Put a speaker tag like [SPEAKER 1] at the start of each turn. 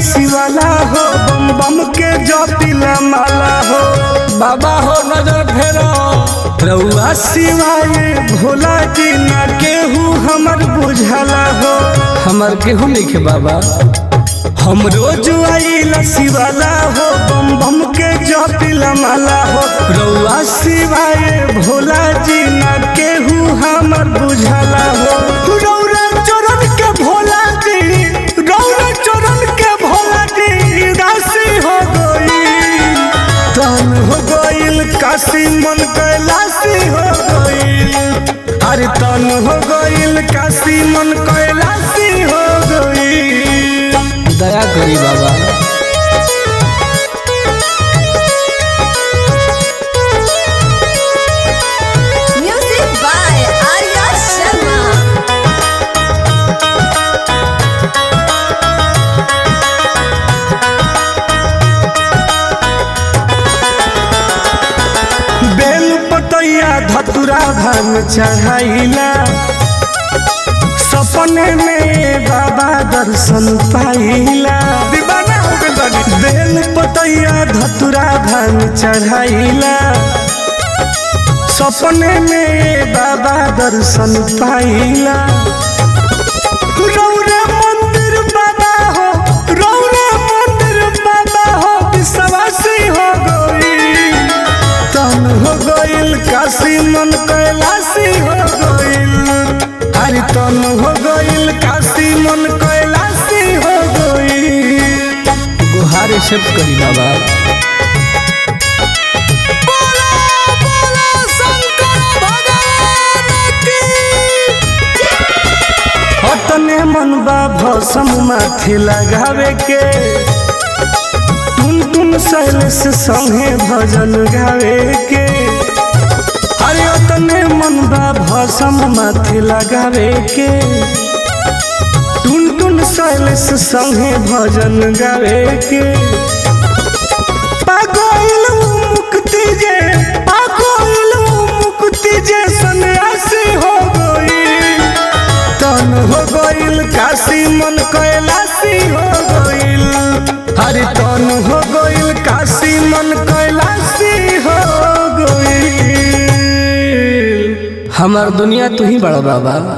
[SPEAKER 1] शिवाला हो बम बम के जपिला माला हो
[SPEAKER 2] बाबा हो नजर फेरो
[SPEAKER 1] रउआ शिवाय भोला जी ना केहू हमर बुझाला हो
[SPEAKER 2] हमार केहू लिखे बाबा
[SPEAKER 1] हम रोज आइला शिवाला हो बम बम के जपिला माला हो रउआ शिवाय भोला जी ना केहू हमर बुझाला हो रौरा चरण के भोला जी रौरा चरण के भोला जी राशि हो गई तन हो गईल काशी मन कैलाशी हो गईल अरे तन हो गईल काशी मन कैलाशी हो गईल
[SPEAKER 2] दया करी बाबा
[SPEAKER 3] Music by Arya Sharma.
[SPEAKER 1] बेल पतैया धतुरा भांग चढ़ाइला सपने में बाबा दर्शन पाइला दीवाना हो गइल बानी। बेल पतैया धतुरा भांग चढ़ाइला सपने में बाबा दर्शन पाइला रौरे मंदिर बाबा हो रौरे मंदिर बाबा हो विश्वासी हो गई तन हो गईल काशी मन कैलाशी हो गईल अरे तन हो गईल काशी मन कैलाशी हो गईल
[SPEAKER 2] गुहार एक्सेप्ट करी बाबा
[SPEAKER 1] अतने मन बा भसम माथे लगावे के टुन टुन शैलेश संगे भजन गावे के अरे अतने मन बा भसम माथे लगावे के टुन टुन शैलेश संगे भजन गावे के पागल मुक्ति जे पागल मुक्ति जे सन्यासी हो गई तन हो गईल काशी मन कैलाशी हो गईल अरे तन हो गईल काशी मन कैलाशी हो गईल
[SPEAKER 2] हमार दुनिया तू ही बड़ा बाबा